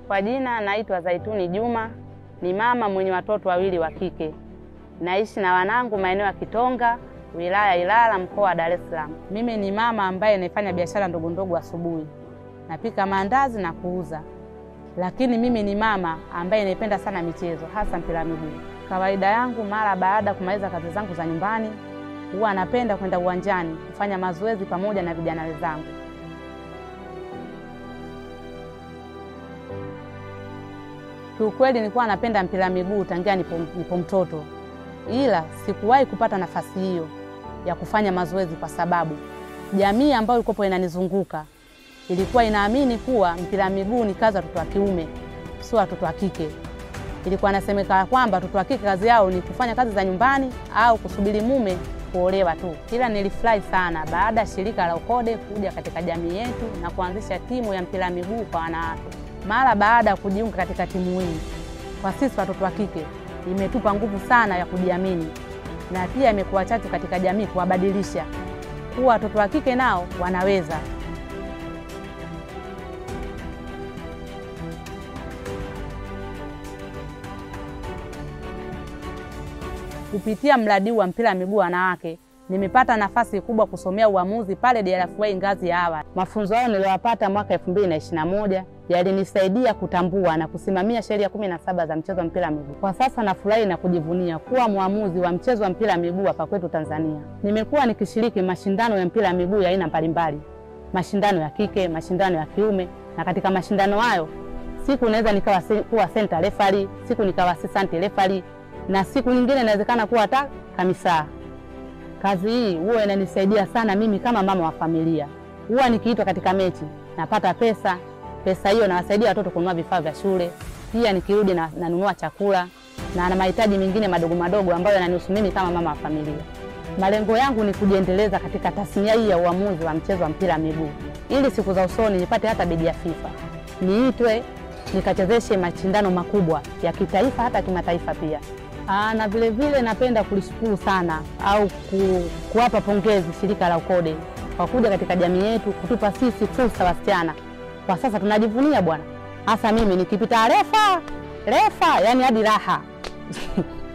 Kwa jina naitwa Zaituni Juma, ni mama mwenye watoto wawili wa kike. Naishi na wanangu maeneo ya Kitonga, wilaya ya Ilala, mkoa wa Dar es Salaam. Mimi ni mama ambaye naifanya biashara ndogo ndogo asubuhi, napika maandazi na kuuza, lakini mimi ni mama ambaye naipenda sana michezo, hasa mpira wa miguu. Kawaida yangu mara baada ya kumaliza kazi zangu za nyumbani, huwa napenda kwenda uwanjani kufanya mazoezi pamoja na vijana wenzangu. Kiukweli nilikuwa napenda mpira wa miguu tangia nipo, nipo mtoto, ila sikuwahi kupata nafasi hiyo ya kufanya mazoezi kwa sababu jamii ambayo ilikuwa inanizunguka ilikuwa inaamini kuwa mpira wa miguu ni kazi ya watoto wa kiume, sio watoto wa kike. Ilikuwa inasemekana kwamba watoto wa kike kazi yao ni kufanya kazi za nyumbani au kusubiri mume kuolewa tu. Ila nilifurahi sana baada ya shirika la UKODE kuja katika jamii yetu na kuanzisha timu ya mpira wa miguu kwa wanawake. Mara baada ya kujiunga katika timu hii, kwa sisi watoto wa kike imetupa nguvu sana ya kujiamini, na pia imekuwa chachu katika jamii kuwabadilisha kuwa watoto wa kike nao wanaweza. Kupitia mradi wa mpira wa miguu wanawake nimepata nafasi kubwa kusomea uamuzi pale DRFA ngazi ya awali. Mafunzo hayo niliyopata mwaka 2021 yalinisaidia kutambua na kusimamia sheria kumi na saba za mchezo wa mpira wa miguu. Kwa sasa nafurahi na kujivunia kuwa mwamuzi wa mchezo wa mpira wa miguu hapa kwetu Tanzania. Nimekuwa nikishiriki mashindano ya mpira wa miguu ya aina mbalimbali, mashindano ya kike, mashindano ya kiume, na katika mashindano hayo siku naweza nikawa kuwa center referee, siku nikawa assistant referee, na siku nyingine inawezekana kuwa hata kamisaa. Kazi hii huwa inanisaidia sana mimi kama mama wa familia. Huwa nikiitwa katika mechi napata pesa, pesa hiyo nawasaidia watoto kununua vifaa vya shule, pia nikirudi na nanunua chakula na na mahitaji mengine madogo madogo ambayo yananihusu mimi kama mama wa familia. Malengo yangu ni kujiendeleza katika tasnia hii ya uamuzi wa mchezo wa mpira wa miguu, ili siku za usoni nipate hata beji ya FIFA, niitwe nikachezeshe mashindano makubwa ya kitaifa hata kimataifa pia. Aa, na vile vile napenda kulishukuru sana au ku, kuwapa pongezi shirika la UKODE kwa kuja katika jamii yetu kutupa sisi fursa wasichana. Kwa sasa tunajivunia bwana, hasa mimi nikipita refa refa, yani hadi raha